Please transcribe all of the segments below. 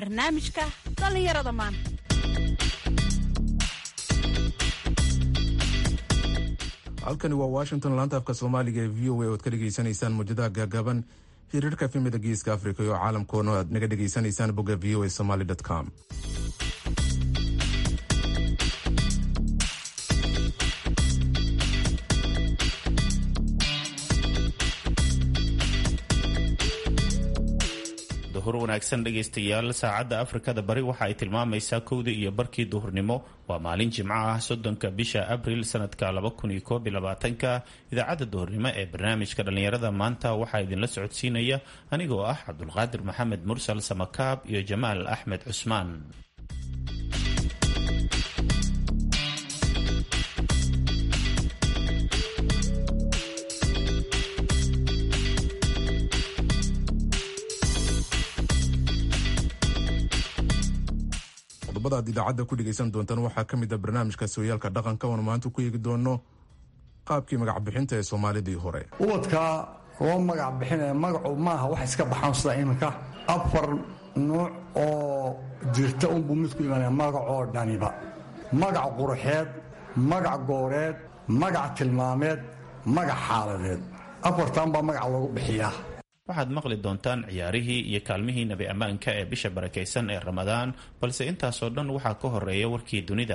barnaamijka dhallinyarada maanta halkani waa washington laanta afka soomaaliga ee v o a oad ka dhegaysanaysaan muujadaha gaagaaban xiriirka efemida geeska africa iyo caalamkoona aad naga dhegaysanaysaan bogga v o a somaly com duhur wanaagsan dhegaystayaal saacadda afrikada bari waxa ay tilmaamaysaa kowda iyo barkii duhurnimo waa maalin jimco ah soddonka bisha abril sanadka ka idaacadda duhurnimo ee barnaamijka dhallinyarada maanta waxaa idinla socodsiinaya anigoo ah cabdulqaadir maxamed mursal samakaab iyo jamaal axmed cusmaan qodobada aad idaacadda ku dhegaysan doontaan waxaa ka mid a barnaamijka sooyaalka dhaqanka oona maanta ku eegi doono qaabkii magac bixinta ee soomaalidii hore ubadkaa loo magac bixinaya magacu maaha wax iska baxaan sida iminka afar nuuc oo jirta unbuu mid ku imaanaya magacoo dhaniba magac quruxeed magac gooreed magac tilmaameed magac xaaladeed afartan baa magac loogu bixiyaa waxaad maqli doontaan ciyaarihii iyo kaalmihii nabi ammaanka ee bisha barakaysan ee ramadaan balse intaasoo dhan waxaa ka horeeya warkii dunida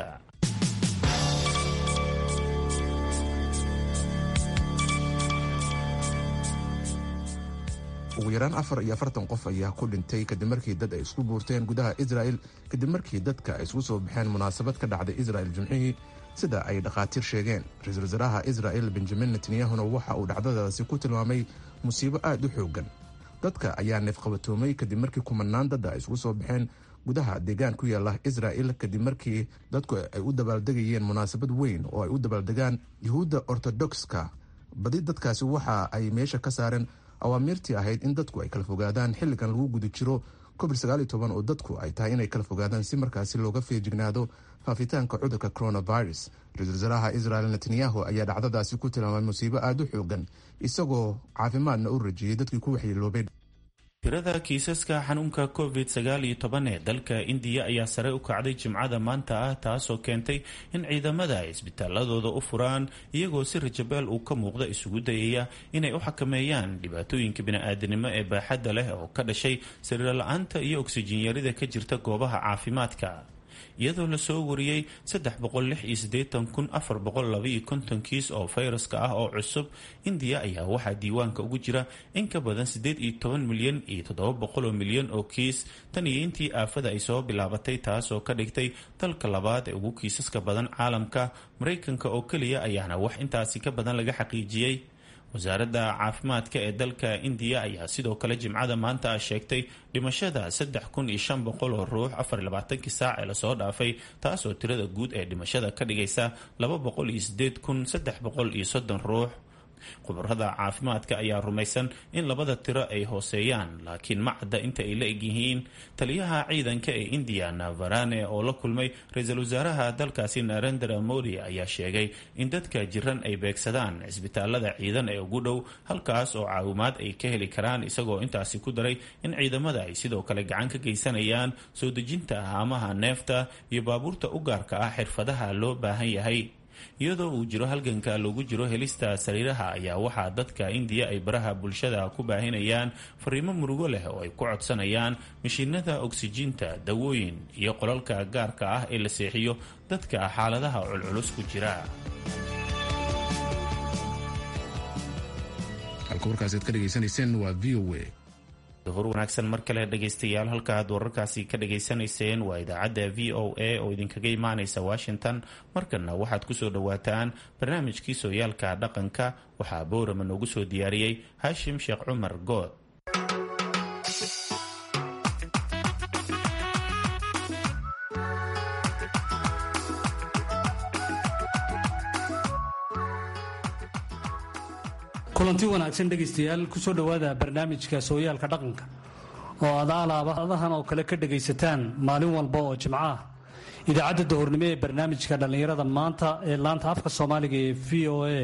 ugu yaraan afar iyo afartan qof ayaa ku dhintay kadib markii dad ay isku buurteen gudaha israel kadib markii dadka ay isku soo baxeen munaasabad ka dhacday israel jimcihii sida ay dhakhaatiir sheegeen ra-iisul wasaaraha israel benjamin netanyahuna waxa uu dhacdadaasi ku tilmaamay musiibo aada u xoogan dadka ayaa neefqabatoomay kadib markii kumanaan dadda ay isku soo baxeen gudaha deegaan ku yaala israel kadib markii dadku ay u dabaaldegayeen munaasabad weyn oo ay u dabaaldegaan yuhuudda ortodokska badi dadkaasi waxa ay meesha ka saareen awaamiirtii ahayd in dadku ay kala fogaadaan xilligan lagu guda jiro covid oo dadku ay tahay inay kala fogaadaan si markaasi looga feejignaado faafitaanka cudurka coronavirus ra-isul wasaaraha israel netanyahu ayaa dhacdadaasi ku tilmaamay musiibo aada u xoogan isagoo caafimaadna u rajiyey dadkii ku waxyeeloobay tirada kiisaska xanuunka covid ee dalka indiya ayaa sare u kacday jimcada maanta ah taasoo keentay in ciidamada ay isbitaaladooda u furaan iyagoo si rajabeel uu ka muuqda isugu dayaya inay u xakameeyaan dhibaatooyinka bini-aadanimo ee baaxadda leh oo ka dhashay sariirla-aanta iyo oksijiin yarida ka jirta goobaha caafimaadka iyadoo lasoo wariyey kiis oo fayraska ah oo cusub indiya ayaa waxaa diiwaanka ugu jira in ka badan milyan iyo milyan oo kiis tan iyo intii aafada ay soo bilaabatay taasoo ka dhigtay dalka labaad ee ugu kiisaska badan caalamka maraykanka oo keliya ayaana wax intaasi ka badan laga xaqiijiyey wasaaradda caafimaadka ee dalka indiya ayaa sidoo kale jimcada maanta ah sheegtay dhimashada oo ruux afarlabaatankii saac ee lasoo dhaafay taasoo tirada guud ee dhimashada ka dhigaysa ruux khubarada caafimaadka ayaa rumaysan in labada tiro ay hooseeyaan laakiin ma cadda inta ay la egyihiin taliyaha ciidanka ee indiya navarane oo la kulmay ra-iisul wasaaraha dalkaasi narendra modi ayaa sheegay in dadka jiran ay beegsadaan cisbitaalada ciidan ee ugu dhow halkaas oo caawimaad ay ka heli karaan isagoo intaasi ku daray in ciidamada ay sidoo kale gacan ka geysanayaan soo dejinta haamaha neefta iyo baabuurta u gaarka ah xirfadaha loo baahan yahay iyadoo uu jiro halganka lagu jiro helista sariiraha ayaa waxaa dadka indiya ay baraha bulshada ku baahinayaan fariimo murugo leh oo ay ku codsanayaan mashiinada oksijiinta dawooyin iyo qolalka gaarka ah ee la seexiyo dadka xaaladaha culculus ku jira halka warkaasi aad ka dhegaysanayseen waa v o a duhur wanaagsan mar kale dhegaystayaal halka aad wararkaasi ka dhageysanayseen waa idaacadda v o a oo idinkaga imaanaysa washington markanna waxaad kusoo dhowaataan barnaamijkii sooyaalka dhaqanka waxaa boorama noogu soo diyaariyey haashim sheekh cumar good kulanti wanaagsan dhegaystayaal kusoo dhowaada barnaamijka sooyaalka dhaqanka oo aad alaabadahan oo kale ka dhegaysataan maalin walba oo jimco ah idaacadda dahornimo ee barnaamijka dhallinyarada maanta ee laanta afka soomaaliga ee v o a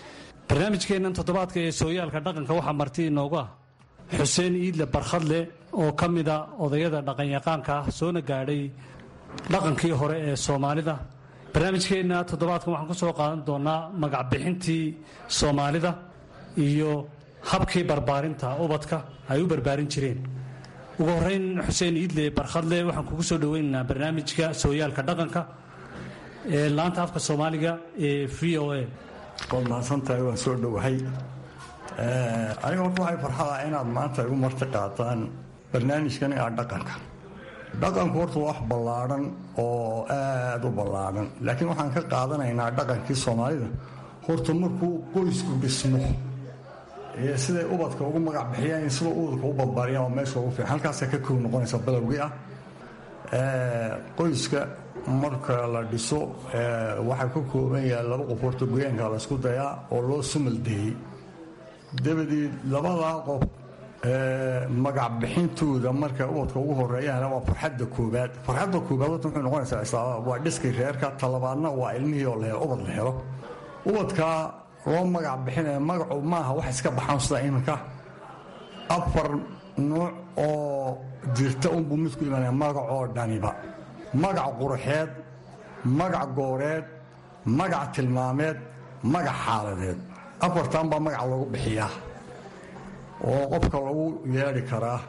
barnaamijkeennan toddobaadka ee sooyaalka dhaqanka waxaa marti inoogu ah xuseen iidle barkhadle oo ka mida odayada dhaqanyaqaanka ah soona gaadhay dhaqankii hore ee soomaalida barnaamijkeenna toddobaadkan waxaan ku soo qaadan doonaa magacbixintii soomaalida iyo habkii barbaarinta ubadka ay u barbaarin jireen ugu horeyn xuseen iidle barkhadle waxaan kugu soo dhoweynaynaa barnaamijka sooyaalka dhaqanka ee laanta afka soomaaliga ee v o a waad mahadsantahay waan soo dhowahay aniga horta waxay farxada inaad maanta igu marti qaataan barnaamijkan aa dhaqanka dhaqanku horta wax ballaadhan oo aad u ballaadhan laakiin waxaan ka qaadanaynaa dhaqankii soomaalida horta markuu qoysku dhismo siday ubadka ugu magac bixiyaan sida ubadka u badbaariyaan waa meesha ugu fiican halkaasa ka kow noqonaysa balowgii ah qoyska marka la dhiso waxaa ka kooban yahay laba qof horta goyaanka laysku dayaa oo loo sumaldeeyey dabadeed labadaa qof magac bixintooda marka ubadka ugu horeeyaan waa farxadda koobaad farxadda koobaad horta muxuu noqonaysaa islaama waa dhiskii reerka talabaadna waa ilmihii oo la helo ubad la helo ubadkaa loo magac bixinaya magacu maaha wax iska baxaan sida iminka afar nuuc oo jirta unbuu midku imanaya magacoo dhaniba magac quruxeed magac gooreed magac tilmaameed magac xaaladeed afartan baa magac lagu bixiyaa oo qofka lagu yeedhi karaa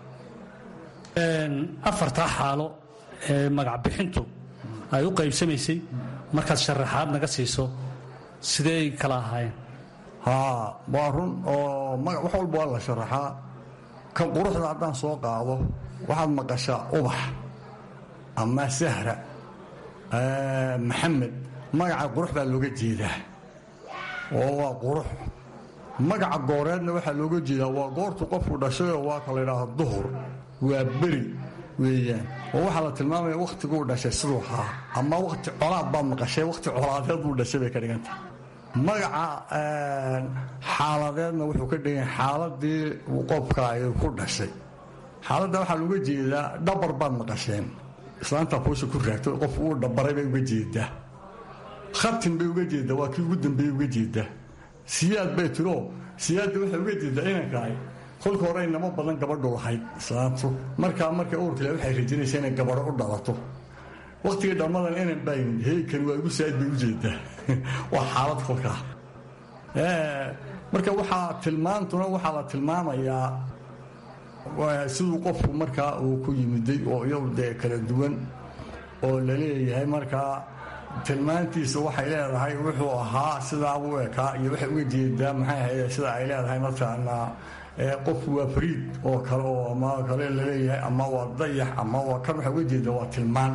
afartaa xaalo ee magacbixintu ay u qaybsamaysay markaad sharaxaad naga siiso sideey kala ahaayeen haa waa run oo wax walba waa la sharaxaa kan quruxda haddaan soo qaado waxaad maqashaa ubax ama sahra maxamed magaca qurux baa looga jeedaa oo waa qurux magaca gooreedna waxaa looga jeedaa waa goortu qofku dhashayoo waa ka laydhaahdo duhur waa beri weeyaan oo waxaa la tilmaamaya wakhtiguu dhashay siduu ahaa ama wakhti colaad baad maqashay wakhti colaadeed buu dhashay bay ka dhiganta magaca xaaladeedna wuxuu ka dhigan xaaladii qofka ay ku dhashay xaaladda waxaa looga jeedaa dhabar baad maqasheen islaantaa kuusha ku raagto qof uu dhabaray bay uga jeedaa khatin bay uga jeedaa waa kii ugu dambeeyey uga jeedaa siyaad bay tiro siyaadda waxay uga jeedaa inankaay kolka hore inamo badan gabadhu lahayd islaantu markaa marka uurkale waxay rajinaysaa inay gabadho u dhalato wakhtigii dhammadan inan baa yimid heykani waa igu saa'id bay u jeedaa waa xaalad kolkaa marka waxaa tilmaantuna waxaa la tilmaamayaa siduu qofku markaa uu ku yimiday oo iyagu dee kala duwan oo la leeyahay markaa tilmaantiisa waxay leedahay wuxuu ahaa sidaabuu ekaa iyo waxay uga jeedaa maxay ahayd sida ay leedahay mataqaanaa qofku waa fariid oo kale oo ama kale laleeyahay ama waa dayax ama waa kan waxay uga jeedaa waa tilmaan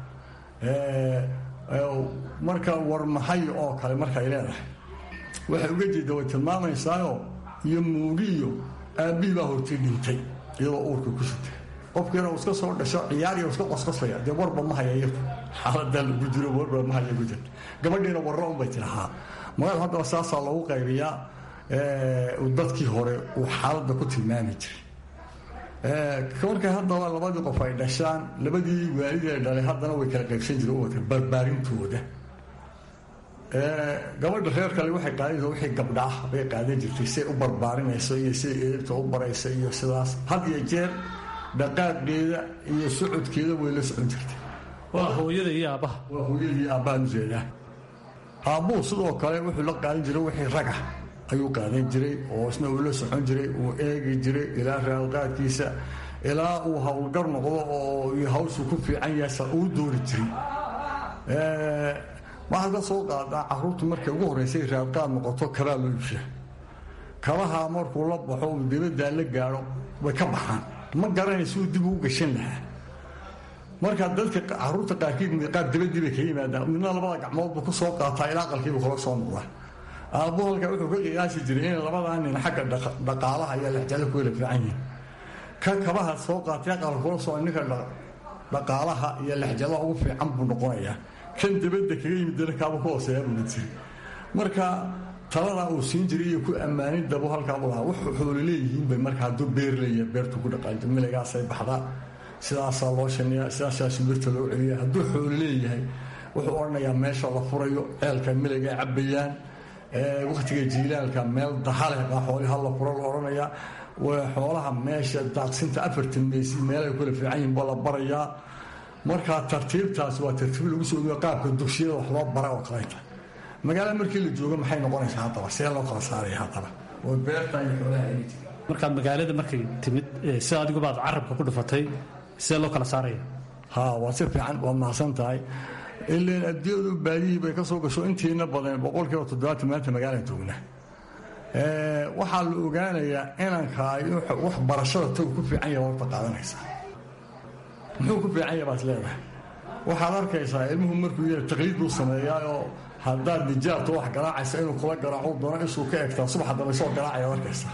marka warmahay oo kale markaay leedahay waxay uga jeeda way tilmaamaysaao iyo muugiyo aabbihii baa hortay dhintay iyadoo uurka ku sitay qofkiina uu iska soo dhasho ciyaariya iska qosqosaya dee warba ma haya iyadu xaaladaa lagu jiro warba ma haya ku jirta gabadhiina warra unbay tidhahaa magaal haddaba saasaa loogu qaybiyaa dadkii hore uu xaaladda ku tilmaami jiray markay haddaba labadii qof ay dhashaan labadii waalid ay dhalay haddana way kala qaybsan jireen ubadka barbaarintooda gabadha reer kale waxay qaadaysa wixii gabdha ah bay qaadan jirtay siay u barbaarinayso iyo siday eegta u baraysa iyo sidaas had iyo jeer dhaqaaqeeda iyo socodkeeda way la socon jirtay waa hooyada iyo aabbaha waa hooyadii aabbahan ujeedaa aabbuhu sidoo kale wuxuu la qaadan jiray wixii raga ayuu qaadan jiray oo isna uu la socon jiray uu eegi jiray ilaa raalqaadkiisa ilaa uu howlgar noqdo oo hawshu ku fiican yahay uu doori jiray waxaad ka soo qaadaa caruurtu markay ugu horreysay raadqaad noqoto kabaa loo ibsha kabaha markuu la baxo uu dibaddaa la gaadho way ka baxaan ma garanaysa uu dib ugu gashan lahaa markaa dadka caruurta qaarkiid qaar dibadii bay ka yimaadaan midna labada gacmood buu ku soo qaataa ilaa aqalkiibu kula soo noqdaa aabbu halka wuxuu ka qiyaasi jiray inay labadaa nin xagga dhaqaalaha iyo lexjalo ku wela fiican yihin ka kabaha soo qaatay aqalka kula soo ninka dhaqaalaha iyo lexjalaha ugu fiican buu noqonayaa kan dabadda kaga yimid dana kaaba ku hooseeyaa buu jiri marka taladaa uu siin jiray iyo ku ammaanin dabo halkaabu lahaa wuxuu xoolo leeyihiin bay marka hadduu beer leeyahay beertu ku dhaqaanto miligaasay baxdaa sidaasaa loo shaniyaa sidaasaa shimbirta loo celiya hadduu xoolo leeyahay wuxuu odhanayaa meesha la furayo ceelka miliga cabbayaan wakhtiga jiilaalka meel dahaleh baa xooliha la furo la odhanayaa xoolaha meesha daaqsinta afartan meysi meelay kula fiican yihin baa la barayaa markaa tartiibtaas waa tartiib lagu soo ogiyo qaabka dugsiyada wax loo bara oo kaleta magaalada markii la joogo maxay noqonaysaa haddaba see loo kala saaraya haddaba oo beerta iyo xoolaha ay markaa magaalada markay timid sida adigubaad carabka ku dhufatay sidee loo kala saaraya ha waa si fiican waad mahadsan tahay ilan adduunyadu baadihii bay ka soo gasho intiina badan boqolkiiba toddobaatan maanta magaalada joogna waxaa la ogaanayaa inankaa wax barashada tagu ku fiican yaha horta qaadanaysaa muxuu ku fiican yaha baad leedahay waxaad arkaysaa ilmuhu markuu yara taqliid buu sameeyaayoo haddaad nijaabta wax garaacaysa inuu kula garaaco doono isuu ka egtaa subax dambe soo garaacayaad arkaysaa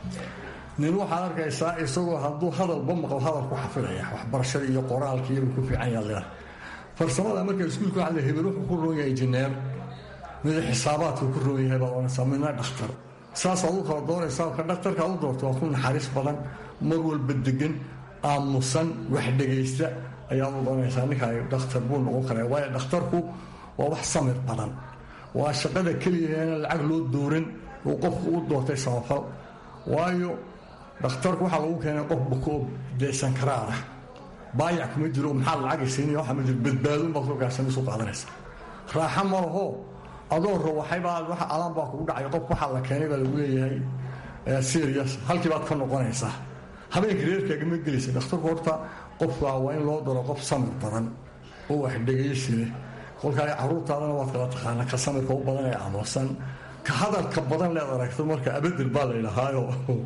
nin waxaad arkaysaa isagoo hadduu hadalba maqlo hadal ku xafidaya waxbarashada iyo qoraalka iyabuu ku fiican yaha leedahay farsamada marka iskuulka waxa la hebel wuxuu ku roon yahay injineer mida xisaabaadku ku roon yahay baad oranaysaa midna dhakhtar saasaad u kala doonaysaa ka dhakhtarka ad u doorto waa ku naxariis badan mar walba degan aamusan wax dhegaysta ayaad u doonaysaa ninkaa dhakhtar buu noqon karaa waayo dhakhtarku waa wax samir badan waa shaqada keliyaheena lacag loo dooran uu qofku u doortay samafal waayo dhakhtarku waxaa lagu keenay qof bukoo deesan karaara baayac kuma jiro maxaa lacag siinaya waxa ma jiro badbaadun baad soo gaarsanaysu qaadanaysa raaxo ma laho adoo rawaxaybaa waxa alaan baa kugu dhacay qof waxaa la keenay baa lagu leeyahay serious halkii baad ka noqonaysaa habeenka reerkaaga ma gelaysa dhakhtarku horta qofka waa in loo daro qof samir badan oo wax dhegaysi leh kolkaa caruurtaadana waad kala taqaana ka samirka u badan ee aamusan ka hadalka badan leed aragto marka abedel baa la ydhahaayo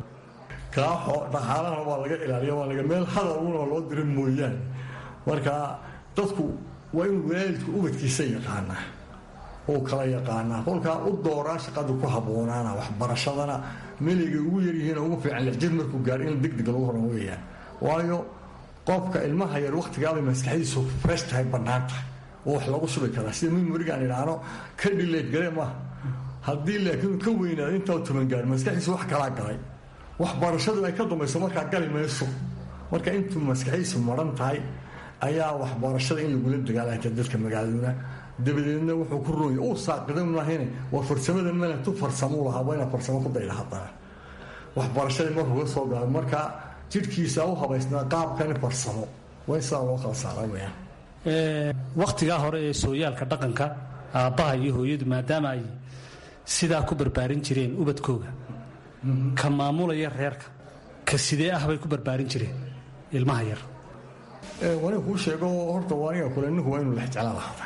kaaxo dhaqaalahana waa laga ilaaliya waa laga meel hadal una loo dira mooyaane marka dadku waa inuu waalidku ubadkiisa yaqaanaa oo kala yaqaanaa kolkaa u dooraa shaqada ku habboonaana waxbarashadana meligay ugu yaryihiin ugu fiican lixjir markuu gaaro in degdeg lagu horan weeyaan waayo qofka ilmaha yar wakhtigaabay maskaxdiisu fresh tahay bannaan tahay oo wax lagu shubi karaa sida mimorigaan idhaahno ka dhileed gale maaha haddii laakiin ka weynaado intaa toban gaar maskaxdiisu wax kalaa galay waxbarashadu ay ka dambayso markaa gali mayso marka intuu maskaxdiisu maran tahay ayaa waxbarashada in lagula dagaalanta dadka magaaladuna dabadeedna wuxuu ku roonya uu saaqida maahine waa farsamada malantu farsamuu lahaa waa inaa farsamo ku dayda haddana waxbarashadii markuu ka soo gaaro marka jidhkiisa u habaysnaa qaabkani farsamo waa in sidaa loo kala saaraa weyaan wakhtigaa hore ee sooyaalka dhaqanka aabbaha iyo hooyadu maadaama ay sidaa ku barbaarin jireen ubadkooga ka maamulaya reerka ka sidee ah bay ku barbaarin jireen ilmaha yar waniga kuu sheego horta waniga kule ninku waa inuu lexjala lahaada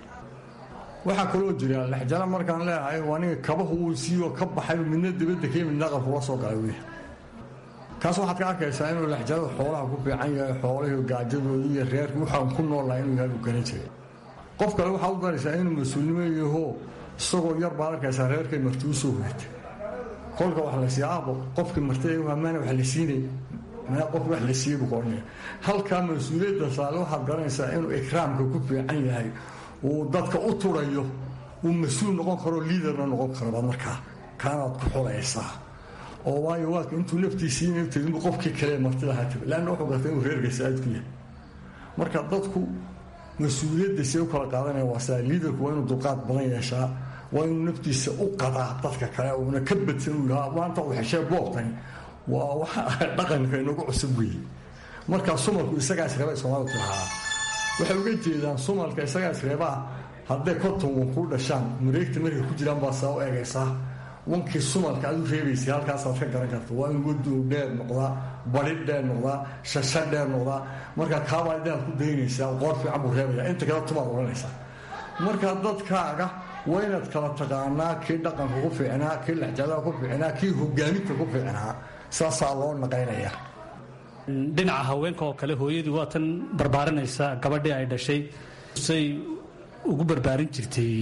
waxaa kaloo jira lexjala markaan leeyahay waniga kabahu uu siiyo ka baxay midna dibadda kee midna aqalkula soo galay wey kaas waxaad ka arkaysaa inuu lexjalada xoolaha ku fiican yahay xoolahii gaajadooda iyo reerka waxaan ku noolnaha inuu yahay uu garan jiray qof kale waxaad u daraysaa inuu mas-uulnimo yaho isagoo yar baad arkaysaa reerkay marti u soo hoyatay kolka wax la siiya aabo qofkii martida maana wax la siinay maa qof wax la siiyey buu ka odhanaya halkaa mas-uuliyadda saale waxaad garanaysaa inuu ikraamka ku fiican yahay uu dadka u turayo uu mas-uul noqon karo liidarna noqon karoba markaa kaanaad ku xulaysaa oo waayo waaka intuu naftiisiina tadinbu qofkii kale martida ha tago leanna wuxuu garta inuu reerka saa'id ku yahay marka dadku mas-uuliyadda see u kala qaadanaya waa saa liidarku waa inuu dulqaad badan yeeshaa waa inuu naftiisa u qadaa dadka kale uuna ka badsan uu yahaa maanta uu xeshee boobtani waa waxa dhaqanka inagu cusub weeye markaa sumalku isagaa isreeba soomaalidu tirahaa waxay uga jeedaan sumalka isagaa isreebaa hadday konton wan kuu dhashaan mareegta markay ku jiraan baa saa u eegaysaa wankii sumalka aad u reebaysay halkaasaad ka garan karta waa in wadow dheer noqdaa bari dheer noqdaa shasha dheer noqdaa markaa kaabaa inaad ku daynaysaa qoor fiican buu reebaya inta kale tumaad odhanaysaa markaa dadkaaga waa inaad kala taqaanaa kii dhaqanka ku fiicnaa kii lexjadaha ku fiicnaa kii hogaaminta ku fiicnaa saasaa loo naqaynayaa dhinaca haweenka oo kale hooyadii waa tan barbaarinaysa gabadhii ay dhashay say ugu barbaarin jirtay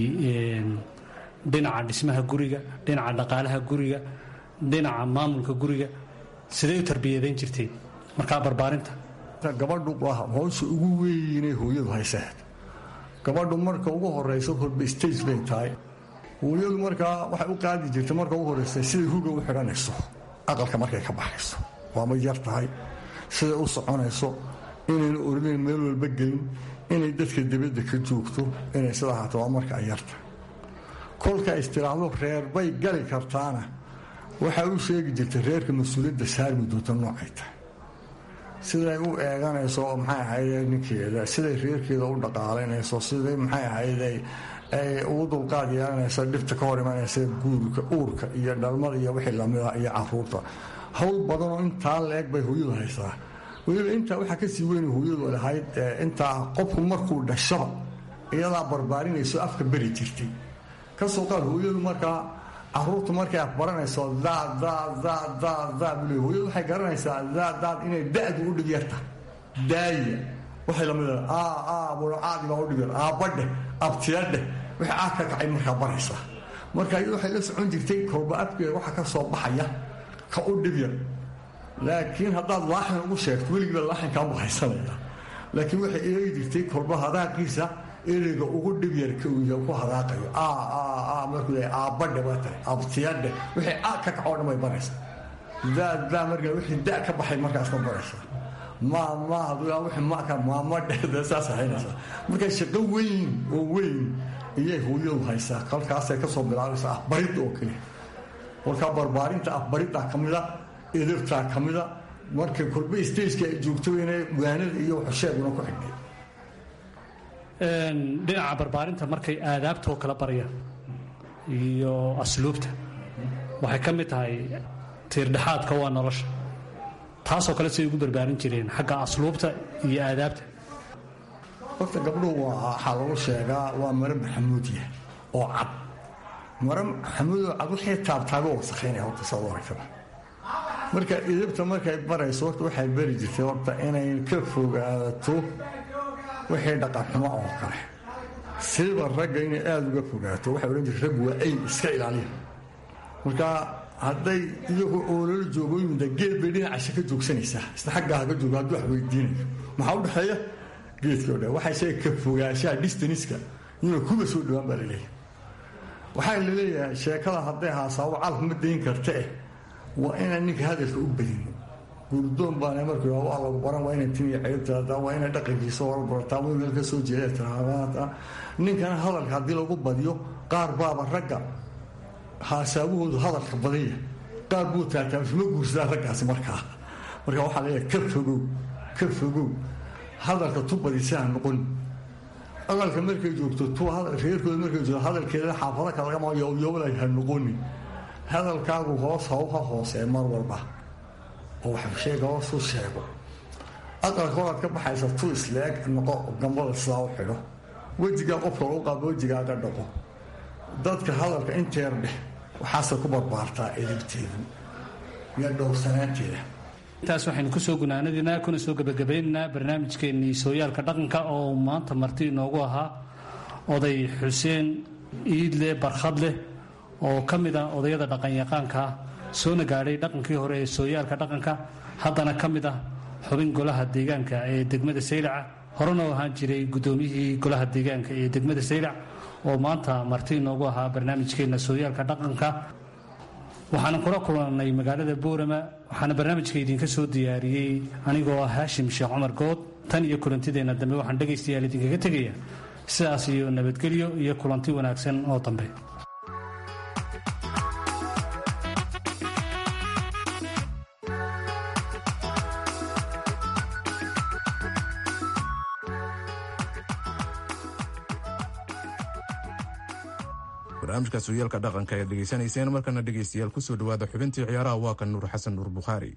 dhinaca dhismaha guriga dhinaca dhaqaalaha guriga dhinaca maamulka guriga siday u tarbiyadayn jirtay markaa barbaarinta gabadhu howsha ugu weynay hooyadu hayseed gabadhu marka ugu horeyso horba stage bay tahay hooyadu markaa waxay u qaadi jirtay marka ugu horeysa siday huga u xidhanayso aqalka markay ka baxayso waama yar tahay siday u soconayso inayna ordayn meel walba gelin inay dadka dibadda ka joogto inay sidaa haato waa marka ay yarta kolka istiraahdo reer bay gali kartaana waxay u sheegi jirtay reerka mas-uuliyadda saarmi doonta noocay tahay siday u eeganayso maxay ahayde ninkeeda siday reerkeeda u dhaqaalaynayso siday maxay ahayde ay ugu dulqaad yeelanaysa dhibta ka hor imanaysa guurka uurka iyo dhalmada iyo wixii lamida iyo caruurta howl badanoo intaa la-eg bay hooyadu haysaa weliba intaa waxaa kasii weyn hooyadu lahayd intaa qofku markuu dhashaba iyadaa barbaarinayso afka beri jirtay kasoo qaad hooyadu markaa caruurtu markay afbaranayso daad daad daad daad daad bule hooyadu waxay garanaysaa daad daad inay da-du u dhib yarta daaya waxay lamid aa aa bulocaadi baa u dhib yar aabbadheh abtiyadheh wixii aad ka kacay markaa baraysaa marka iyadu waxay la socon jirtay kolba afkeeda waxa ka soo baxaya ka u dhib yar laakiin haddaad laaxin ugu sheegto weligiiba laaxinkaa bahaysanaya laakiin waxay eegi jirtay kolba hadaaqiisa ereyga ugu dhib yar ku hadaaqayo markuu aabbadhe baa tahay abtiyadhe wixii a ka kacoo dhan bay baraysaa daadaa markaa wixii da ka baxay markaas ka baraysaa ma ma wixii maka maamadhe saas haynaysaa marka shaqo weyn oo weyn iyay hooyadu haysaa kolkaasay kasoo bilaabaysaa afbarid oo keliya kolkaa barbaarinta afbariddaa ka mida edabtaa ka mida marka kolba stageka ay joogto inay waanada iyo waxsheeguna ku xidhnay dhinaca barbaarinta markay aadaabtoo kala baryaan iyo asluubta waxay ka mid tahay tiirdhexaadka waa nolosha taasoo kale siday ugu barbaarin jireen xagga asluubta iyo aadaabta horta gabdhuhu waxaa lagu sheegaa waa mare maxamuudiya oo cad mare maxamuudoo cad waxay taabtaago wasakhaynaya horta saad aragtaba marka idabta markay barayso horta waxay bari jirtay horta inay ka fogaato wixii dhaqanxumo oo kale siiba ragga inay aada uga fogaato waxay odhan jirta raggu waa ayn iska ilaaliya marka hadday iyagu oololo joogo yimida geed bay dhinacasha ka joogsanaysaa isna xaggaa haga joogo hadduu wax weydiinayo maxaa u dhexeeya geedkii o dhan waxay sheega ka fogaanshaha distaniska inuu kuba soo dhowaan baa laleeyahay waxaa laleeyahay sheekada hadday haasaabo calaf ma dayn karta eh waa inaan ninka hadalka u badin guurdoon baana markuu yidhahdo waa lagu baran waa inay tin iyo ceeb tiraahdaa waa inay dhaqankiisa hor barataa waa meel ka soo jeeda tiraahdaa ninkana hadalka haddii lagu badiyo qaar baaba ragga haasaabahoodu hadalka badanya qaar buu taataa ma guursadaa raggaasi markaa marka waxaa leeyahay ka fogow ka fogow hadalka tu badisana noqon aqalka markay joogto tu reerkooda markay joogto hadalkeeda xaafado kalagama yowyoobalaay ha noqonin hadalkaagu hoos haw ha hoosee mar walba oo wax sheega hoosu sheego aqalka horaad ka baxaysa tu isleeg noqo gambada sidaa u xidho wejigaa qofka lagu qaabo wejigaaga dhaqo dadka hadalka inteer dheh waxaase ku barbaartaa edibteedu iyo dhowrsanaanteeda intaas waxaynu kusoo gunaanadinaa kuna soo gebagabaynaynaa barnaamijkeennii sooyaalka dhaqanka oo maanta marti inoogu ahaa oday xuseen iidle barkhadleh oo ka mid ah odayada dhaqanyaqaanka soona gaadhay dhaqankii hore ee sooyaalka dhaqanka haddana ka mid ah xubin golaha deegaanka ee degmada saylaca horena u ahaan jiray guddoomiyihii golaha deegaanka ee degmada saylac oo maanta marti inoogu ahaa barnaamijkeenna sooyaalka dhaqanka waxaana kula kulannay magaalada boorama waxaana barnaamijka idinka soo diyaariyey anigoo ah haashim sheekh cumar good tan iyo kulantideenna dambe waxaan dhegaystayaal idinkaga tegaya sidaas iyo nabadgelyo iyo kulanti wanaagsan oo dambe barnaamijka sooyaalka dhaqanka ayaad dhegaysanayseen markana dhegaystayaal kusoo dhawaada xubintii ciyaaraha waa kan nuur xasan nuur bukhaari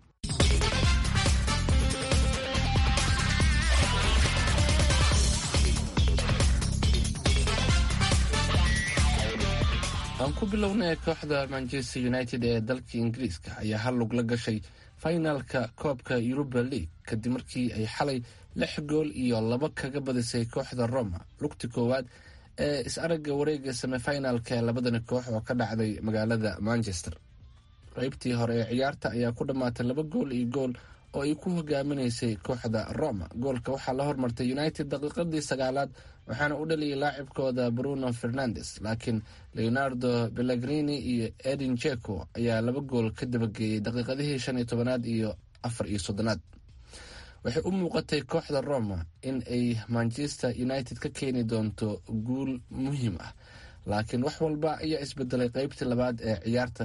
aan ku bilownay kooxda manchester united ee dalka ingiriiska ayaa hal lug la gashay finalka koobka yuruba league kadib markii ay xalay lix gool iyo laba kaga badisay kooxda roma lugti koowaad ee is-aragga wareega semifinalka labadani koox oo ka dhacday magaalada manchester qeybtii hore ee ciyaarta ayaa ku dhammaatay laba gool iyo gool oo ay ku hogaaminaysay kooxda roma goolka waxaa la hormartay united daqiiqadii sagaalaad waxaana u dhaliyay laacibkooda bruno fernandes laakiin leonardo belagrini iyo edin jeko ayaa laba gool ka dabageeyey daqiiqadihii shan iyo tobanaad iyo afar iyo soddonaad waxay u muuqatay kooxda roma in ay manchester united ka keeni doonto guul muhiim ah laakiin wax walba ayaa isbedelay qeybtii labaad ee ciyaarta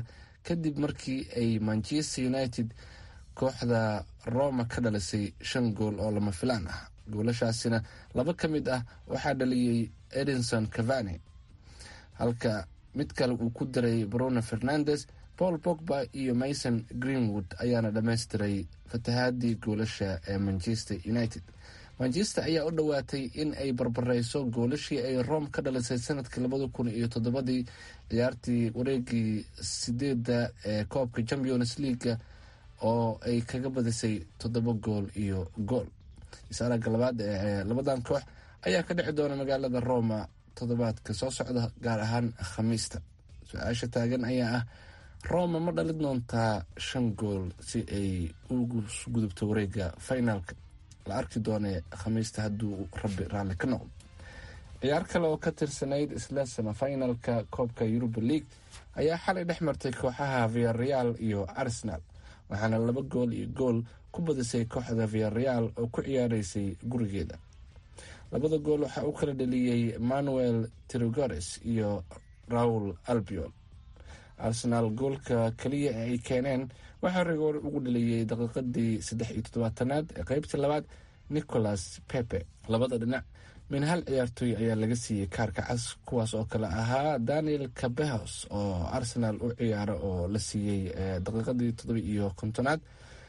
kadib markii ay manchester united kooxda roma ka dhalisay shan gool oo lama filaan ah goolashaasina laba ka mid ah waxaa dhaliyey edinson cavani halka mid kale uu ku daray bruno fernandes paul pogba iyo mason greenwood ayaana dhammaystiray fatahaadii goolasha ee manchester united manchester ayaa u dhowaatay in ay barbareyso goolashii ay rome ka dhalisay sanadkii labada kun iyo toddobadii ciyaartii wareegii sideedda ee koobka champions leaga oo ay kaga badisay toddoba gool iyo gool is-aragga labaad ee labadan koox ayaa ka dhici doona magaalada roma toddobaadka soo socda gaar ahaan khamiista su-aasha taagan ayaa ah roma ma dhalin doontaa shan gool si ay ugu gudubto wareega finalka la arki doone khamiista hadduu rabbi raalli ka noqdo ciyaar kale oo ka tirsanayd isla samafinalka koobka yuruba league ayaa xalay dhex martay kooxaha viareal iyo arsenal waxaana laba gool iyo gool ku badisay kooxda viareal oo ku ciyaareysay gurigeeda labada gool waxaa u kala dhaliyey manuel trigores iyo raul albiol arsenaal goolka keliya ee ay keeneen waxaa rigoor ugu dhaliyey daqiiqadii saddex iyo toddobaatanaad ee qeybtii labaad nicholas pepe labada dhinac min hal ciyaartooy ayaa laga siiyey kaarka cas kuwaas oo kale ahaa daniel cabehos oo arsenal u ciyaara oo la siiyey daqiiqadii toddoba iyo kontonaad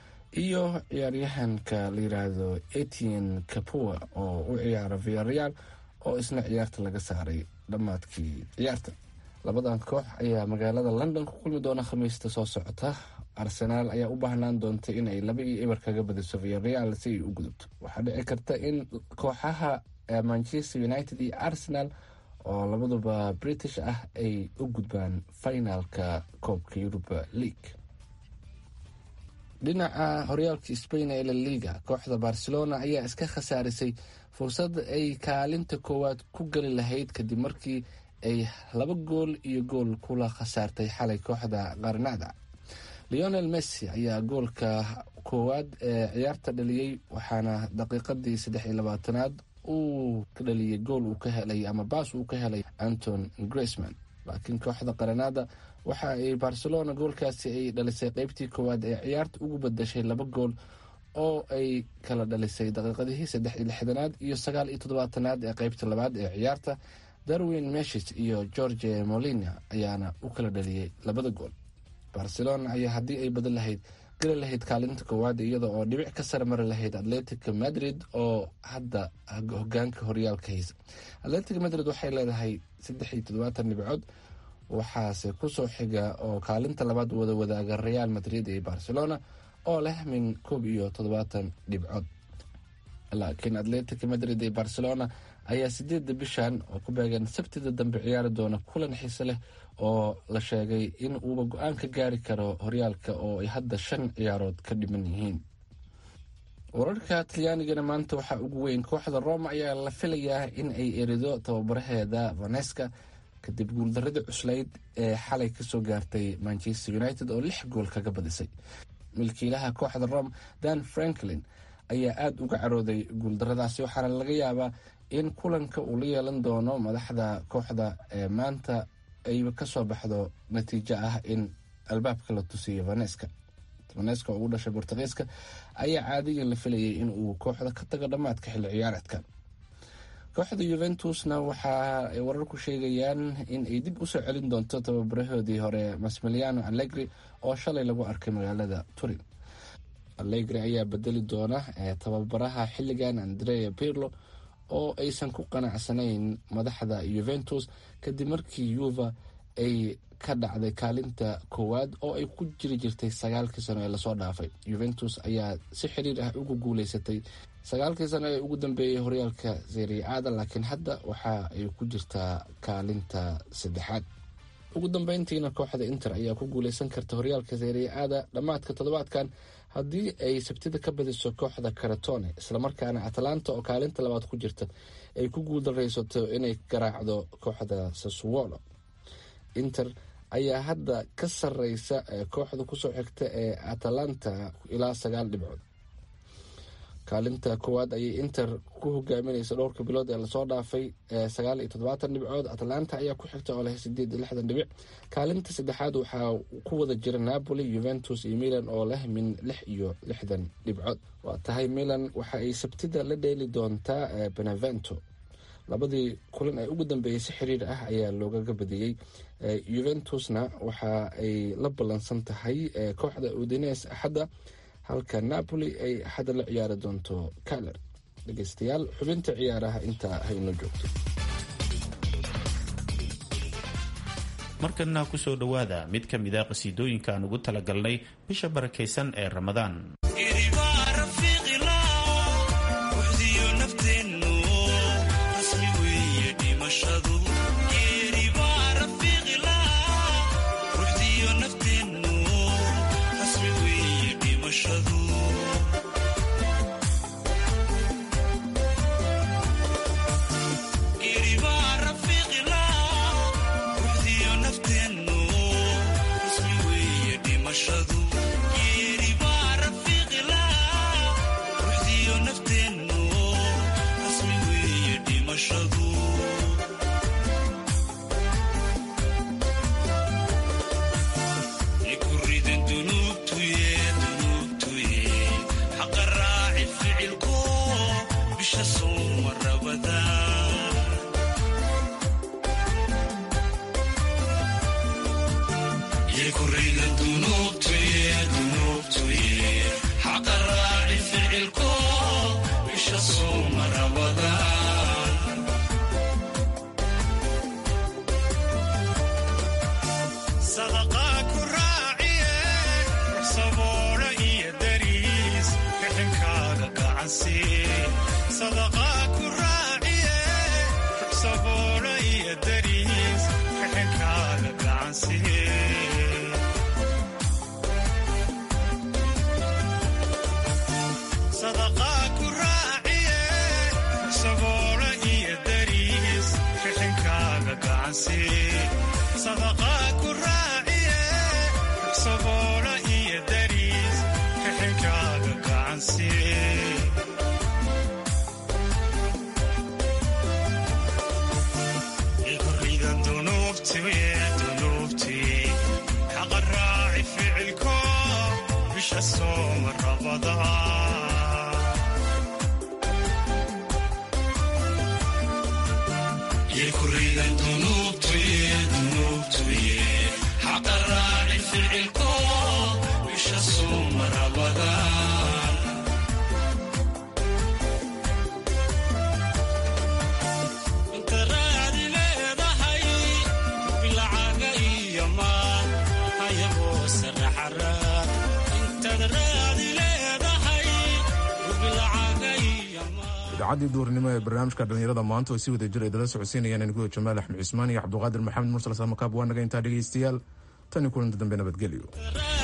iyo ciyaaryahanka la yiraahdo etienne capua oo u ciyaara viareal oo isna ciyaarta laga saaray dhammaadkii ciyaarta labadan koox ayaa magaalada london ku kulmi doona khamiista soo socota arsenaal ayaa u baahnaan doonta inay laba iyo eber kaga badiso viareal si ay u gudubto waxaa dhici karta in kooxaha manchester united iyo arsenal oo labaduba british ah ay u gudbaan finalka koobka yuruba league dhinaca horyaalka spain ee la liga kooxda barcelona ayaa iska khasaarisay fursad ay kaalinta koowaad ku geli lahayd kadib markii ay laba gool iyo gool kula khasaartay xalay kooxda qarnada leonel messi ayaa goolka koowaad ee ciyaarta dhaliyey waxaana daqiiqadii saddex iyo labaatanaad uu ka dhaliyey gool uu ka helay ama baas uu ka helay anton graceman laakiin kooxda qaranada waxa ay barcelona goolkaasi ay dhalisay qeybtii koowaad ee ciyaarta ugu badashay laba gool oo ay kala dhalisay daqiiqadihii saddex iyo lixdanaad iyo sagaal iyo toddobaatanaad ee qeybta labaad ee ciyaarta darwin meshis iyo george molina ayaana u kala dhaliyey labada gool barcelona ayaa haddii ay badan lahayd geli lahayd kaalinta koowaad iyada oo dhibic ka sare mari lahayd atletica madrid oo hadda hogaanka horyaalka haysa atletica madrid waxay leedahay saddex iyo toddobaatan dhibcood waxaase kusoo xiga oo kaalinta labaad wada wadaaga real madrid iyo barcelona oo leh min koob iyo toddobaatan dhibcood laakiin atletica madrid iyo barcelona ayaa sideedda bishan oo ku beegan sabtida dambe ciyaari doona kulan xiise leh oo la sheegay in uuba go-aan ka gaari karo horyaalka oo ay hadda shan ciyaarood ka dhiman yihiin wararka talyaanigana maanta waxaa ugu weyn kooxda roma ayaa la filayaa in ay erido tababaraheeda vaneska kadib guuldaradii cuslayd ee xalay kasoo gaartay manchester united oo lix gool kaga badisay milkiilaha kooxda rome dan franklin ayaa aada uga carooday guuldaradaasi waxaana laga yaabaa in kulanka uu la yeelan doono madaxda kooxda ee maanta ayba kasoo baxdo natiijo ah in albaabka la tusiyo vaneska vaneska oo ugu dhashay bortugiiska ayaa caadigan la filayay in uu kooxda ka tago dhammaadka xilli ciyaareedkan kooxda yuventusna waxa ay wararku sheegayaan in ay dib usoo celin doonto tababarahoodii hore masmiliano allegri oo shalay lagu arkay magaalada turin allegri ayaa bedeli doona tababaraha xilligan andrea pirlo oo aysan ku qanacsanayn madaxda yuventus kadib markii yuva ay ka dhacday kaalinta koowaad oo ay ku jiri jirtay sagaalkii sano ee lasoo dhaafay yuventus ayaa si xiriir ah ugu guuleysatay sagaalkii sano ee ugu dambeeyey horyaalka seriaada laakiin hadda waxa ay ku jirtaa kaalinta saddexaad ugu dambeyntiina kooxda inter ayaa ku guuleysan karta horyaalka seriaada dhammaadka toddobaadkan haddii ay sabtida ka badiso kooxda karatone islamarkaana atalanta oo kaalinta labaad ku jirta ay ku guuldareysato inay garaacdo kooxda sasuolo inter ayaa hadda ka sareysa kooxda kusoo xigta ee atalanta ilaa sagaal dhibcood kaalinta koowaad ayay inter ku hogaaminaysa dhowrka bilood ee lasoo dhaafay sagaal iyo toddobaatan dhibcood atlanta ayaa ku xigta oo leh sideed iyo lixdan dhibic kaalinta saddexaad waxaa ku wada jira napoli juventus iyo milan oo leh min lix iyo lixdan dhibcood waa tahay milan waxa ay sabtida la dheeli doontaa benevento labadii kulan ee ugu dambeeyey si xiriir ah ayaa loogaga badiyey juventusna waxa ay la ballansan tahay kooxda udines axadda halka napoli ay axadda la ciyaari doonto kaler dhegeystayaal xubinta ciyaaraha intaa hayno joogto markana kusoo dhowaada mid ka mid a qasiidooyinka aan ugu talagalnay bisha barakaysan ee ramadaan idaacadii duurnimo ee barnaamijka dhallinyarada maanta oo si wada jir ay dala socodsiinayaan aniguda jamaal axmed cismaan iyo cabduqaadir maxamed mursal samakaab waa naga intaa dhegaystayaal tan iyo kulanta dambe nabadgelyo